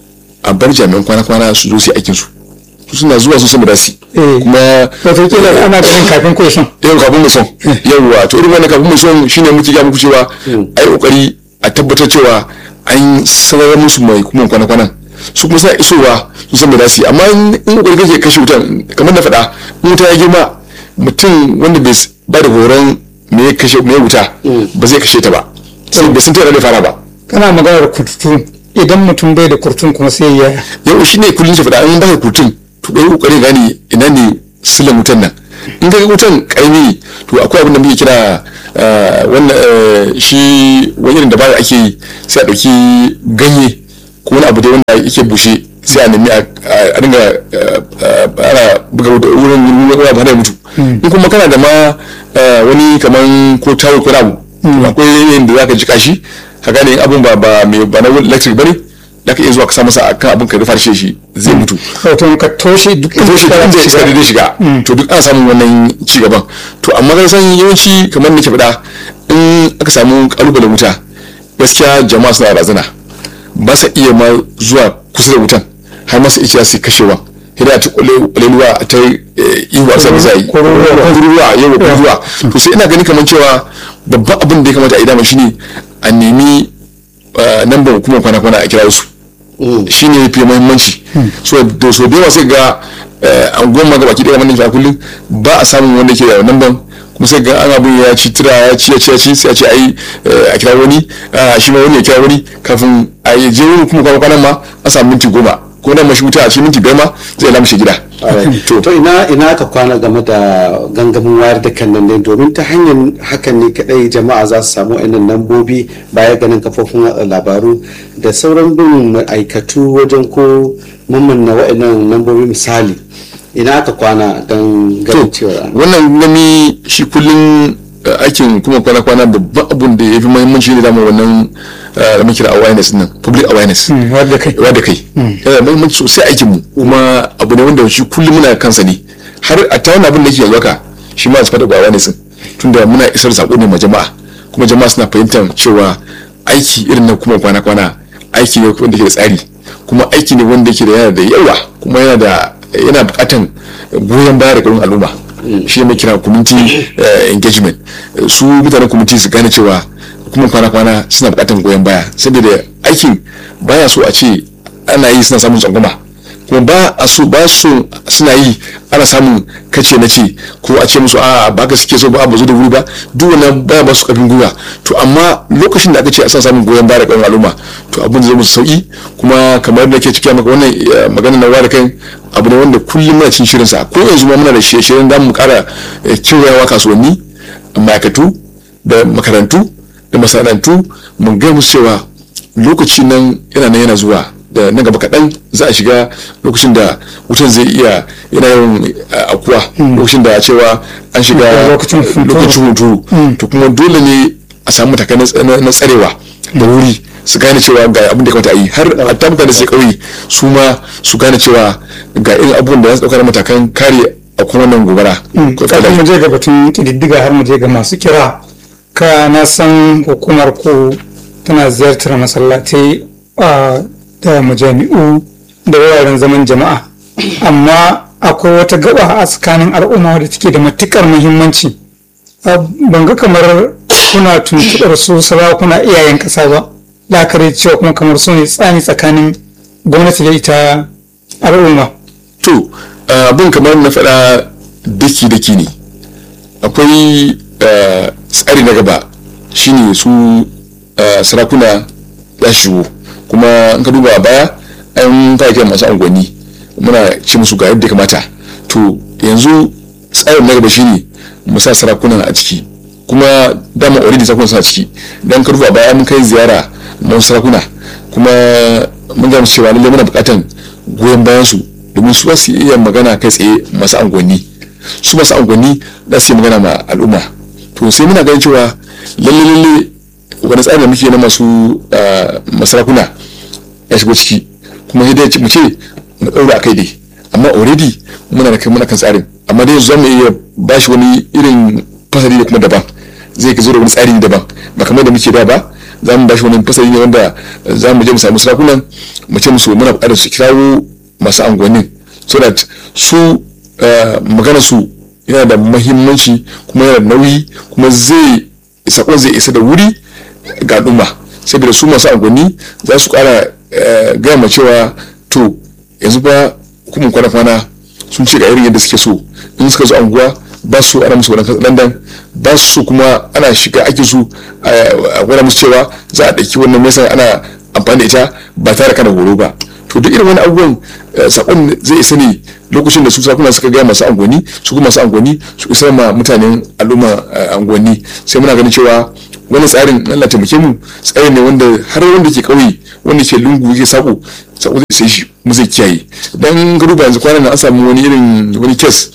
a bar jami'an kwana-kwana su zo su yi aikin su su suna zuwa su san da su Eh. kuma wato kila ana ganin kafin ko son yau kafin mu son yauwa to irin wannan kafin mu son shine muke ga muku cewa ai kokari a tabbatar cewa an sanar musu mai kuma kwana kwanan su kuma suna isowa su san me za su yi amma in in kokari kake kashe wutan kamar na faɗa in wuta ya girma mutum wanda bai s- ba da horon me ya kashe me ya wuta ba zai kashe ta ba sai bai san ta yana da fara ba kana maganar kurtu idan mutum bai da kurtun kuma sai ya yau shi ne kullum shi faɗa an baka kutun to kai kokari gane ina ne silan wutan nan in ka ga wutan karami ne to akwai abin da muke kira ah, wannan eh, shi wani irin dabara ake yi sai a ɗauki ganye ko wani abu da wanda yake bushe sai a nemi a a dinga ah, ah, ana buga wuta- wurin wurin ruwa ba da mutu in kuma kana da ma ah, wani kaman ko tawo ko wani abu to akwai yadda za ka jika shi ka gane in abin ba ba mai ba na electric bane da ka iya zuwa ka sa masa akan abin ka rufa shi shi zai mutu wato ka toshe duk to shi iska inda za ta iska shiga. da shiga to duk ana samun wannan ci gaban to amma ka san yawanci kamar nake faɗa in aka samu kalubalen wuta gaskiya jama'a suna razana ba sa iya ma zuwa kusa da wutan har masu iya su kashewa hida ta kwaleluwa ta iwa sa za yi kururuwa yau kururuwa to sai ina gani kamar cewa babban abin da ya kamata a yi dama shine a nemi nambar hukumar kwana-kwana a kira su shi ne fi muhimmanci so da so da yawa sai ga an goma ga baki daya wannan shi a kullum ba a samun wanda ke da namban kuma sai ga an abin ya ci tira ya ci ya ci ya ci sai a ce ai a kira wani shi ma wani ya kira wani kafin a yi je wani kuma kwana ma a samu minti goma ko nan mashi wuta a cikin minti biyar ma zai lamushe gida to ina ina ka kwana game da gangamin wayar da kan nan ne domin ta hanyar hakan ne kadai jama'a za su samu wa'annan lambobi baya ganin kafofin watsa labaru da sauran bin ma'aikatu wajen ko mammanna wa'annan lambobi misali ina aka kwana don ganin cewa wannan gami shi kullum aikin kuma kwana-kwana babban abun da ya fi muhimmanci ne dama wannan da muke da awareness nan public awareness wadda kai wadda kai yana da muhimmanci sosai aikin mu kuma abu ne wanda shi kullum muna kansa ne har a ta wani abin da yake yanzu haka shi ma su fada da awareness din tunda muna isar sako ne ma jama'a kuma jama'a suna fahimtar cewa aiki irin na kuma kwana-kwana aiki ne wanda ke da tsari kuma aiki ne wanda ke da yana da yawa kuma yana da yana bukatan goyon baya da gurin al'umma shi ne kira community engagement su mutanen community su gane cewa kuma kwana-kwana suna bukatar goyon baya saboda aikin baya so a ce ana yi suna samun tsangwama kuma ba a so ba so suna yi ana samun kace na ce ko a ce musu a ba ka suke so ba ba zo da wuri ba duk wannan baya ba su karfin gwiwa to amma lokacin da aka ce a san samun goyon baya da ƙarfin al'umma to abin zai musu sauki kuma kamar da ke cikin maka wannan magana na ware kai abu ne wanda kullum muna cin shirin sa ko yanzu ma muna da shirye-shiryen da mu kara kewayawa kasuwanni ma'aikatu da makarantu da masana'antu mun ga musu cewa lokaci nan yana nan yana zuwa da nan gaba kaɗan za a shiga lokacin da wutan zai iya yana yin akuwa lokacin da cewa an shiga Lokacin hunturu. lokacin hunturu to kuma dole ne a samu matakai na- na tsarewa da wuri su gane cewa ga abin da ya kamata a yi har a ta mutane sai kauye su ma su gane cewa ga irin abubuwan da za su ɗauka na matakan kare a kuma wannan gobara Ko kafin mu je ga batun kididdiga har mu je ga masu kira ka na san hukumar ku tana ziyartar masallatai a da majami'u da wuraren zaman jama'a amma akwai wata gaba a tsakanin al'umma da take da matukar muhimmanci A, ban ga kamar kuna tuntuɓar su sarakuna iyayen ƙasa ba la'akari da cewa kuma kamar su ne tsani tsakanin gwamnati da ita al'umma to abin kamar na faɗa daki-daki ne akwai eh, tsari na gaba shine su eh, sarakuna za su shigo kuma in ka duba a baya an fara kiran masu unguwanni muna ce musu ga yadda ya kamata to yanzu tsarin na gaba shine mu sa sarakuna a ciki kuma dama already sarakuna suna ciki dan ka duba a baya mun kai ziyara na wasu sarakuna kuma mun ga musu cewa lallai muna buƙatan goyon bayan su domin su ba su iya magana kai tsaye masu unguwanni su masu unguwanni za su yi magana ma al'umma to sai muna ganin cewa lalle lalle wani tsari da muke na masu ah, masarakuna ya shigo ciki kuma sai dai mu ce mu ɗaura a kai dai amma already muna da kai muna kan tsarin amma dai za mu iya ba shi wani irin fasali da kuma daban zai ka zo da wani tsari daban ba kamar da muke da ba za mu ba shi wani fasali ne wanda za mu je mu samu sarakunan mu ce musu muna buƙatar su kirawo masu angonin so that su eh, magana su yana da mahimmanci kuma yana da nauyi kuma zai sakon zai isa da wuri ga al'umma saboda su masu angonni za su kara eh, gaya ma cewa to yanzu ba hukumar kwana-kwana sun ce ga irin yadda suke so in suka zo anguwa ba su ana musu wani landan ba su kuma ana shiga ake su a gwada musu cewa za a ɗauki wannan mesa ana amfani da ita ba tare kana horo ba to duk irin wani abubuwan eh, sakon zai isa ne lokacin da su sakuna suka gaya masu angoni su kuma masu angoni su isar ma mutanen al'umma eh, angoni sai muna ganin cewa wani tsarin Allah taimake mu tsari ne wanda har wanda ke kauye wanda ke lungu yake sako sako zai sai shi mu zai kiyaye dan ga duba yanzu kwanan nan an samu wani irin wani kes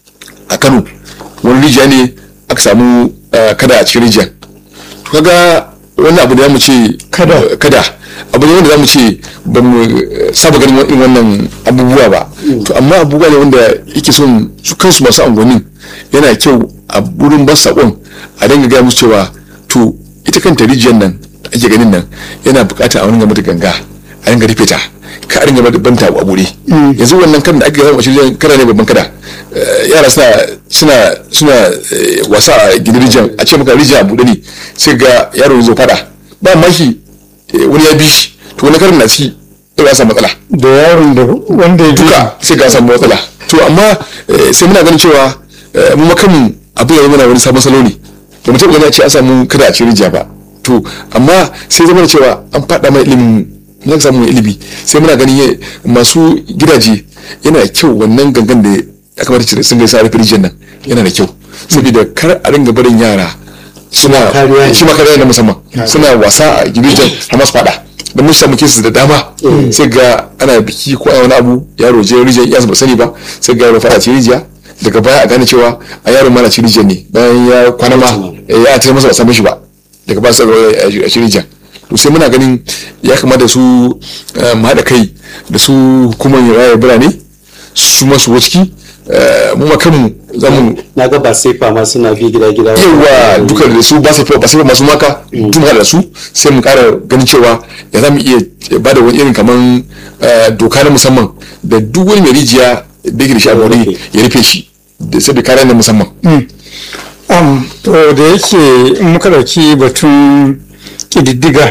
a Kano wani rijiya ne aka samu eh, kada a cikin rijiyar to kaga wani abu da mu ce Kada. kada abu ne wanda za mu ce ba mu eh, saba ganin irin wannan abubuwa ba to amma abubuwa ne wanda yake son su kansu masu angonin yana kyau a wurin ba sakon a dinga gaya musu cewa to ita kanta rijiyar nan da ake ganin nan yana bukata a wani mata ganga a dinga rufe ta ka a dinga banta a bure yanzu wannan kan da ake gama shi kada ne babban kada Eh, yara suna suna suna eh, wasa a gidan rijiyar a ce maka rijiyar a buɗe ne sai ga yaro ya zo fada ba mashi eh, wani ya bi shi to wani karin na ciki sai ya samu matsala da yaron da wanda ya duka sai ga samu matsala to amma eh, sai muna ganin cewa eh, mu makamu abin ya mana wani sabon salo ne ba mu taɓa ganin a ce an samu kada a cikin rijiya ba to amma sai zama da cewa an faɗa mai ilimin mun samu ilimi sai muna ganin ya- masu gidaje yana da kyau wannan gangan da ya kamata cire sun gaisa rufe rijiyar nan yana da kyau saboda kar a ringa barin yara suna kariya ne. shi ma kariya na musamman suna wasa a gidajen har masu faɗa da mun samu kesu da dama sai ga ana biki ko ana wani abu yaro je rijiyar iya ba sani ba sai ga yaro fara ci rijiya daga baya a gane cewa a yaro mana ci rijiyar ne bayan ya kwana ma eh, ya tare masa ba san shi ba daga baya sai ga a ci rijiyar to sai muna ganin ya kamata su eh, mu haɗa kai da su hukumar raya birane su masu ciki eh, mu ma kanmu za mu na ga ba sai fama suna bi gida gida yawa duka da su ba su ba su masu maka tun da su sai mu kara ganin cewa ya za mu iya ba da wani irin kaman eh, doka na musamman da duk wani mai rijiya da yake da shi a wani ya rufe shi da sabi kare na musamman Am, to da yake in muka ɗauki batun ƙididdiga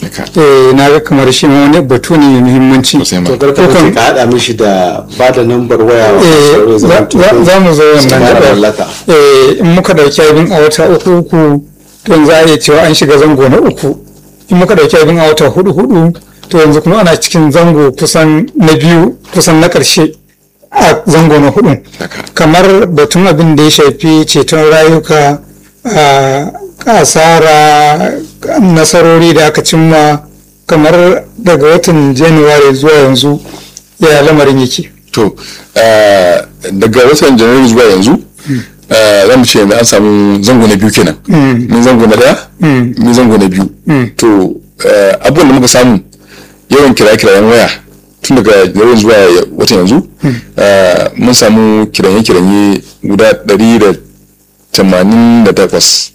haka eh na ga kamar shi ma wani batu ne mai muhimmanci sosai ma to karka bace ka haɗa mishi da ba da nambar waya wa Eh, masu za- zama za- za mu zo wannan mara gabar. mallaka Eh, in muka dauki abin a wata uku uku to yanzu a iya cewa an shiga zango na uku in muka dauki abin a wata hudu hudu to yanzu kuma ana cikin zango kusan na biyu kusan na karshe a zango na hudu haka kamar batun abin da ya shafi ceton rayuka a asara nasarori da aka cimma kamar daga watan januwari zuwa yanzu ya lamarin yake to eh, daga watan janairu zuwa yanzu eh, za mu ce yanzu an samu zango na biyu kenan min zango na daya min zango na biyu to eh, abubuwan da muka samu yawan kiraye-kirayen waya tun daga janairu zuwa watan yanzu eh, mun samu kiranye-kiranye guda ɗari da tamanin da takwas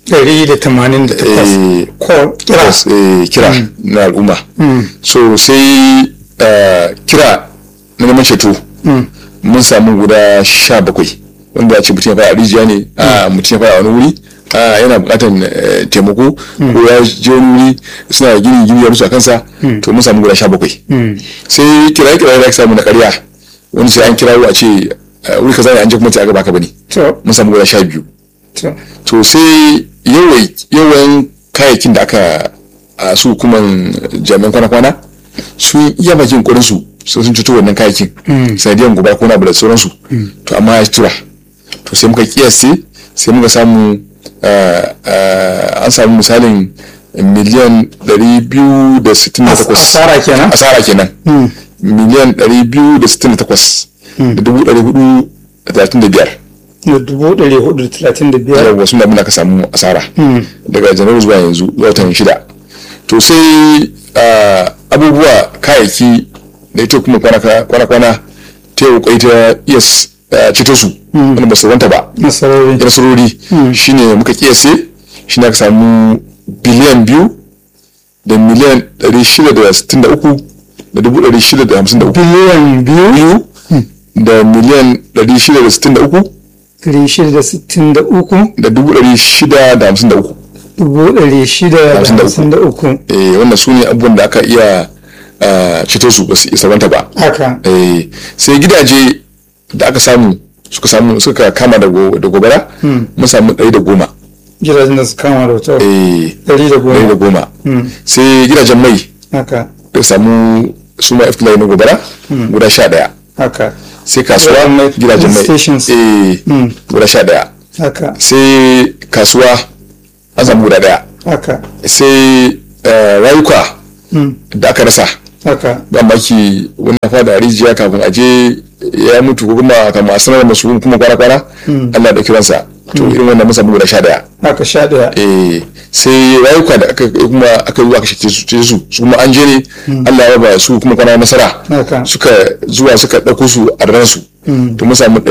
188 ko kira Yes, eh, kira na al'umma so sai eh, kira na neman ceto mun samu guda sha bakwai wanda ce mutum ya fara a rijiya ne a mutum ya fara a wani wuri a yana bukatan eh, taimako ko ya je wani wuri suna gini gini ya musu a kansa to mun samu guda sha bakwai sai kiraye kiraye da aka samu na karya wani sai an kirawo a ce eh, wuri kaza ne an je kuma ce aka baka bane to mun samu guda sha biyu to to sai yawai yawan kayayyakin da aka a su hukuman jami'an kwana-kwana sun iya bakin ƙwarin su sun sun cuto wannan kayayyakin sanadiyan gobara ko na abu da sauransu to amma ya tura to sai muka kiyasi sai muka samu ah, ah, an samu misalin miliyan 268 asara kenan asara kenan miliyan 268 da dubu ɗari hudu da talatin da biyar da dubu ɗari hudu da talatin da biyar yawwa sun da muna ka samu asara daga janairu zuwa yanzu zuwa watan shida to sai ah, abubuwa kayayyaki da ita kuma kwana-kwana ta yi kwai ta iya s- ah, ceto su wanda ba su wanta ba nasarori da nasarori shine muka kiyase shi ne aka samu biliyan biyu da miliyan ɗari shida da sittin da uku da dubu ɗari shida da hamsin da uku biliyan biyu biyu da miliyan ɗari shida da sittin da uku ɗari shida da sittin da uku da dubu ɗari shida da hamsin da uku dubu ɗari shida da Hamsin da uku. hamsin da uku eh, wannan su ne abubuwan da aka iya ah, ceto su ba su isa wanta ba haka Eh, sai gidaje da aka samu suka samu suka kama da go- da gobara mun samu ɗari da goma gidajen da su kama da wuta Eh, ɗari da ɗari da goma goma sai gidajen mai haka da samu su ma iftilai na gobara guda sha ɗaya haka sai kasuwa Gidajen mai, gidajen mai stations. eh, guda sha ɗaya haka sai kasuwa an samu guda ɗaya haka sai eh, rayuka da aka rasa haka ban baki wani na fada a rijiya kafin a je ya mutu ko kuma kafin a sanar da masu kuma kwana kwana Allah da kiransa to irin wannan mun samu guda sha daya haka sha ɗaya eh sai rayuka da aka kuma aka zuwa aka shace su ce su su kuma an je ne Allah ya ba su kuma kwana nasara Haka. suka zuwa suka dauko su a ran su to mun samu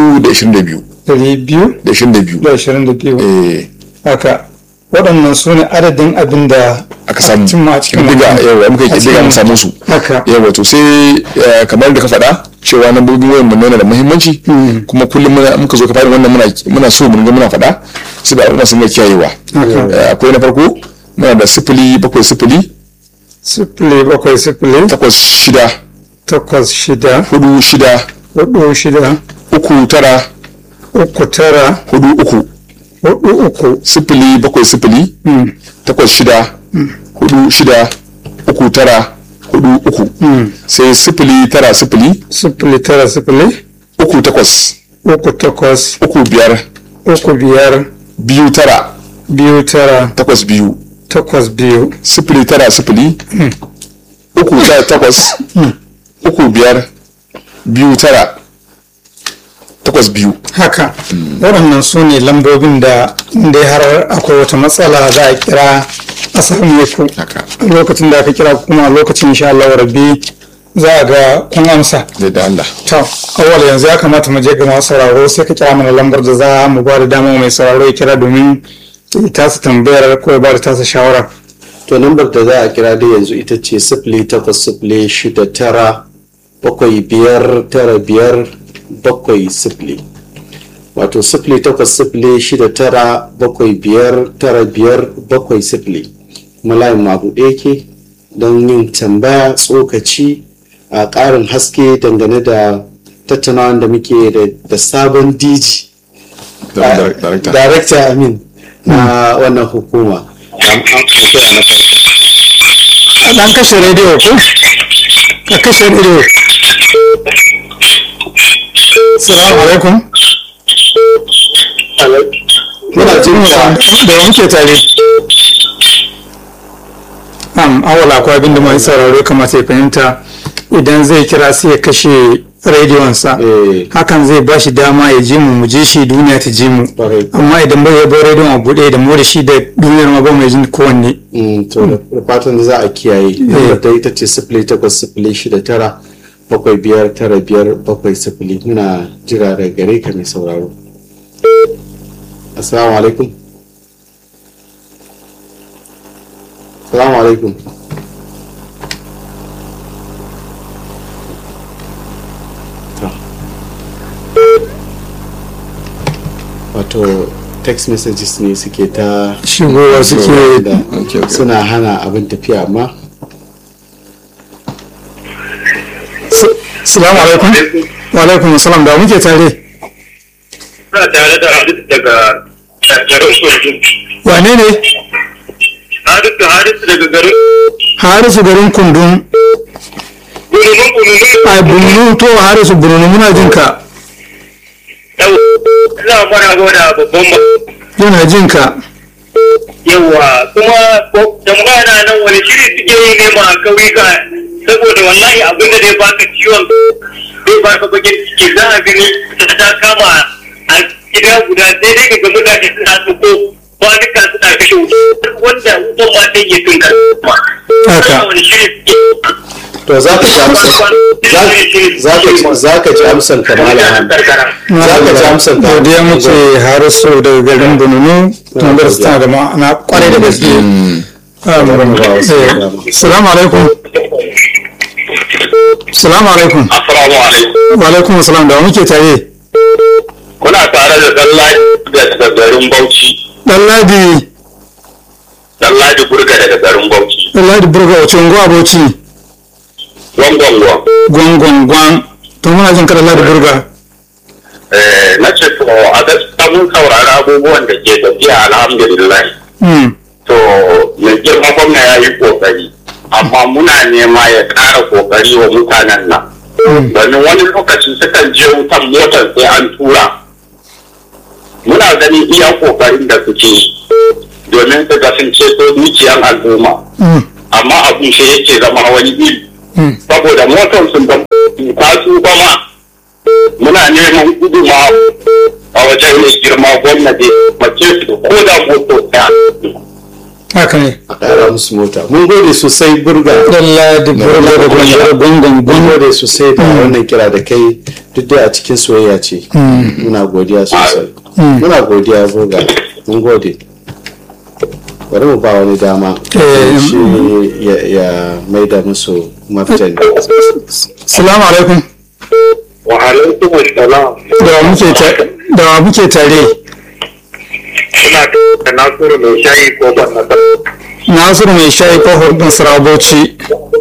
222 ɗari biyu da 22 da ashirin da biyu eh haka waɗannan su ne adadin abin da aka samu cimma a cikin diga wannan. yawa muka A yi diga cikin- mun samu su haka yawa to sai eh, kamar da ka faɗa cewa nambobin wayan mu yana da muhimmanci kuma kullum muna muka zo ka fara wannan muna muna so mun ga muna faɗa su da al'umma sun ga kiyayewa Haka. Eh, akwai na farko muna da sifili bakwai sifili sifili bakwai sifili takwas shida takwas shida hudu shida hudu shida uku tara uku tara hudu uku hudu uku sifili bakwai sifili takwas shida hudu shida uku tara hudu uku sai sifili tara sifili sifili tara sifili uku takwas uku takwas uku biyar uku biyar biyu tara biyu tara takwas biyu takwas biyu sifili tara sifili uku tara takwas uku biyar biyu tara takwas biyu haka waɗannan su ne lambobin da inda har akwai wata matsala za a kira a same ku haka lokacin da aka kira kuma lokacin insha Allah rabbi za a ga kun amsa da da Allah to awwal yanzu ya kamata mu je ga masu sauraro sai ka kira mana lambar da za mu ba da dama mai sauraro ya kira domin ya tasa tambayar ko ya ba da tasa shawara to lambar da za a kira dai yanzu ita ce sifili takwas sifili shida tara bakwai biyar tara biyar bakwai sifili wato sifili takwas sifili shida tara bakwai biyar tara biyar bakwai sifili kuma layin mabuɗe yake don yin tambaya tsokaci a ƙarin haske dangane da tattaunawan da muke da sabon dj director amin na wannan hukuma an kashe rediyo ko ka kashe rediyo salamu alaikum muna jin ka da muke tare am awala akwai abin da mai sauraro kamata ya fahimta idan zai kira sai ya kashe rediyonsa Eh. hakan zai ba shi dama ya ji mu mu ji shi duniya ta ji mu Kwarai. amma idan bai ya bar rediyon a buɗe da mu da shi da duniyar ma ba mai jin kowanne Mm, to da fatan za a kiyaye lambar da ita ce sifili takwas sifili shida tara bakwai biyar tara biyar bakwai sifili muna jira da gare ka mai sauraro assalamu alaikum assalamu alaikum To. wato text messages ne suke ta shigowa suke da Okay, okay. suna hana abin tafiya amma salamu alaikum wa alaikum salam da muke tare Suna tare da Hadisu daga garin Kurdu. wane ne Hadisu Hadisu daga garin harisu garin kundun Gudunin Gudunin. a bunu to harisu bunu muna jin ka Yau, ina fara gwada babban ma. yana jin ka Yawa, kuma ko- tambaya na nan wani shiri suke yi ne ma a kauyuka saboda wallahi abin da zai baka ciwon zai baka bakin ciki za a gani ta kama a gida guda sai dai ga mutane suna tsoko kwanuka suna kashe wuta wanda wutan ma sai ya tunka ma. Haka. Wani shiri suke to za ka ji amsar za ka ji- za ka ji amsar ka malam za ka ji amsar ka godiya muke harisu daga garin bununu tun da tana da ma'ana kwarai da gaske Um, eh, salamu alaikum salamu alaikum Assalamu alaikum. wa alaikum salam da muke tare Kuna tare da Dallaji daga garin Bauchi. dan ladi Dallaji Burga daga garin Bauchi. dan ladi burga wace unguwa bauchi Gwangwangwa. gwangwangwan to muna jin ka dan ladi burga Eh, na ce to a gaskiya mun saurari abubuwan da ke tafiya alhamdulillah. Hmm, To mai girma gwamna ya yi kokari. Amma muna nema ya ƙara kokari wa mutanen nan. Domin wani lokaci sukan je wutan motar sai an tura. Muna ganin iya kokarin da suke yi. Domin su ga sun ceto dukiyar al'umma. hmm, amma abin shi yake zama wani iri hmm. saboda motar sun da ta su ma muna neman guduma a wajen mai girma gwamnati mace su ko da moto ta haka ne a ƙara musu mota mun gode sosai burga dan ladi burga da gwangwangwan mun gode sosai da wannan kira da kai duk dai a cikin soyayya ce muna godiya sosai muna godiya burga mun gode bari mu ba wani dama Eh, shi ya- ya maida musu martani salamu alaikum wa alaikum assalam da wa muke ta- da wa muke tare suna da nasiru mai shayi ko ban na nasiru mai shayi kofar ɗin sarabauci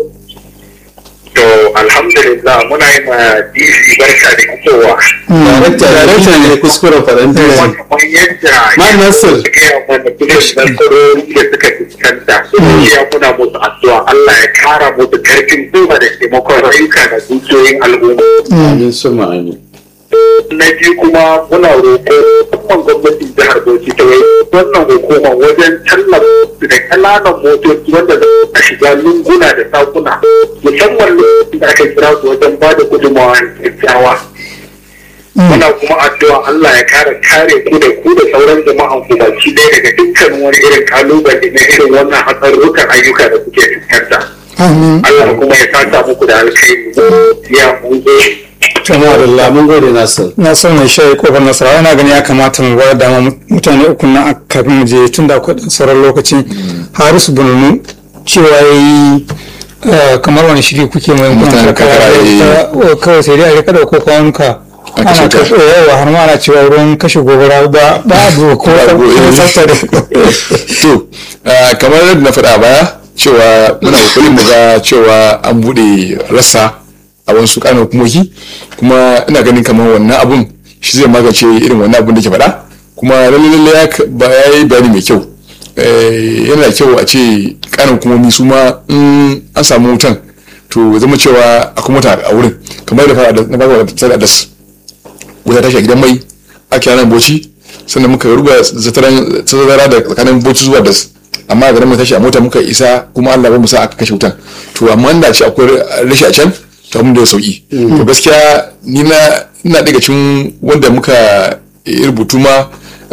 to alhamdulillah muna yi ma dc barka da fitowa darakta ne kuskuren faranti kamar yadda Ma Nasir. gaya mana irin nasarori da suka fuskanta ya muna musu addu'a Allah ya kara musu karfin gwiwa da taimakon rayuka da dukiyoyin al'umma amin su ma'ani na biyu kuma muna roƙo musamman gwamnatin jihar Bauchi ta yi wannan hukuma wajen tallafa da ƙananan motoci wanda za a shiga lunguna da sakuna musamman lokacin da aka kira su wajen ba da gudunmawa kyakkyawa muna kuma addu'a Allah ya kare kare ku da ku da sauran jama'an ku baki ɗaya daga dukkan wani irin kalubale na irin wannan hatsarurrukan ayyuka da kuke fuskanta. amin Allah kuma ya saka muku da alkhairi ya mun zo alhamdulillah mun gode nasir na son mai shayi kofar nasarawa yana gani ya kamata mu bayar dama mutane uku na kafin mu je tun da akwai ɗan sauran lokaci harisu bununu cewa ya yi kamar wani shiri kuke mai Mutanen karkara, eh. kawai sai dai a rika ɗauko kwanuka A ana kashe ta. kashe yawa har ma ana cewa ruwan kashe gobara ba babu ko Babu, eh. tsafta da to ah, kamar yadda na faɗa baya cewa muna kokarin mu ga cewa an bude rassa a wasu kanan hukumoki kuma ina ganin kamar wannan abun shi zai magance irin wannan abun da ke faɗa kuma lalle ya ba ya yi bayani mai kyau yana da kyau a ce kanan hukumomi su ma in an samu wutan to zama cewa akwai mota a wurin kamar da fara na fara da das wuta tashi a gidan mai ake nan boci sannan muka ruba zataran tazara da tsakanin boci zuwa das amma a garin mu tashi a mota muka isa kuma Allah ba mu sa aka kashe wutan to amma da ce akwai rashi a can to abin da sauki to gaskiya ni na ina daga cikin wanda muka rubutu ma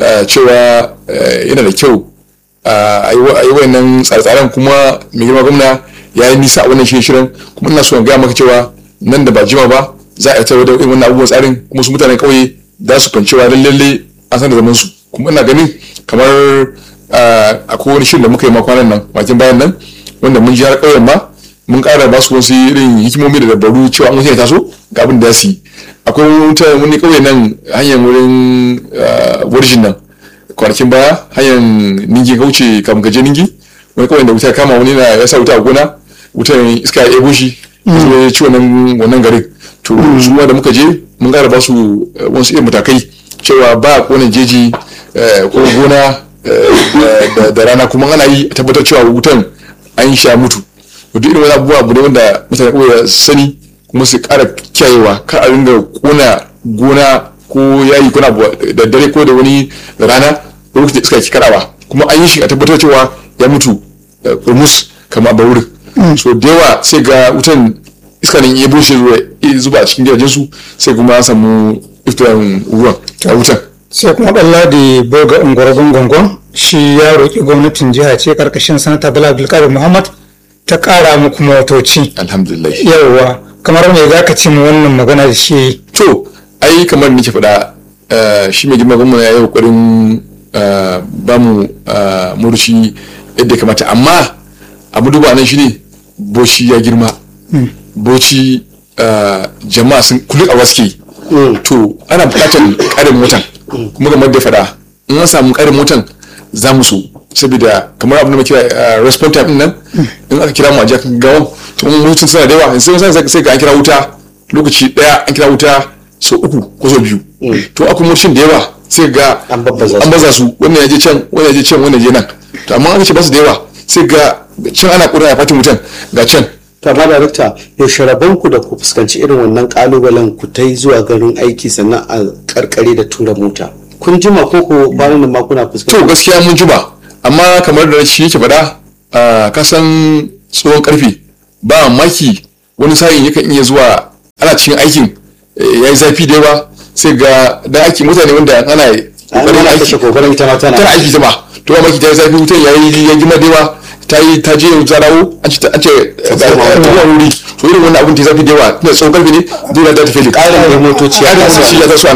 cewa yana da kyau a yi wayannan tsare-tsaren kuma mai girma gwamna ya yi nisa a wannan shirin kuma ina so in gaya maka cewa nan da ba jima ba za a yi da irin wannan abubuwan tsarin kuma su mutanen kauye za su kwancewa lalle an san da zaman su kuma ina ganin kamar akwai wani shirin da muka yi makwanan nan bakin bayan nan wanda mun ji har ƙauyen ma mun ƙara ba su wasu irin hikimomi da dabaru cewa an ya taso ga abin da su yi akwai wani ƙauye nan hanyar wurin warjin nan kwanakin baya hanyar ningi kauce kafin gaje ningi wani ƙauyen da wuta kama wani na ya sa wuta a gona wutan iska ya ebo shi ya ci wannan garin to su da muka je mun ƙara ba su wasu irin matakai cewa ba a ƙona jeji ko gona da rana kuma ana yi a tabbatar cewa wutan an sha mutu duk irin wani abubuwa abu ne wanda mutane kawai sani kuma su kara kiyayewa kar a ringa kona gona ko yayi kuna da dare ko da wani rana lokacin da iska ke karawa kuma an yi shi a tabbatar cewa ya mutu rumus kamar ba wurin so da yawa sai ga wutan iska ne ya bushe zuba a cikin gidajen su sai kuma an samu iftiran ruwan a wutan sai kuma ɗalla da boga ungwargon gongon shi ya roƙi gwamnatin jiha ce karkashin sanata bala abdulkadir muhammad ta ƙara muku motoci alhamdulillah yawwa kamar me za ka ci mu wannan magana da shi to ai kamar nake faɗa shi mai girma gwamna ya yi ƙoƙarin ba mu murshi yadda ya kamata amma abu duba nan shine boci ya girma boci jama'a sun kullum a waske to ana buƙatar ƙarin motan kuma kamar da faɗa in an samu ƙarin motan za mu so saboda kamar abin da muke response time nan in aka kira mu a jikin gawon to mun mutum suna da yawa sai sai sai ga an kira wuta lokaci daya an kira wuta so uku ko so biyu to akwai mutum da yawa sai ga An babbaza su. an baza su wannan ya je can wannan ya je can wannan ya je nan to amma aka ce ba su da yawa sai ga can ana kura ya fatin mutum ga can to amma darakta yaushe rabon ku da ku fuskanci irin wannan kalubalen ku ta zuwa garin aiki sannan a karkare da tura mota kun jima ko ko bayan da ma kuna to fuskanci gaskiya mun juba amma kamar da shi yake faɗa a kasan tsohon karfe ba maki wani sa'in yakan iya zuwa ana cikin aikin ya yi zafi da yawa sai ga da aiki mutane wanda ana kokarin ana aiki kashe kokarin ita ma tana tana aiki ta ba to ba maki ta yi zafi wutan ya yi ya gima da yawa ta yi ta je ta dawo an ce an ce ta zuwa wuri to irin wannan abun ta yi zafi da yawa tunda tsohon karfe ne dole ta tafi ƙarin da motoci ya ƙarin kasa. motoci ya taso ana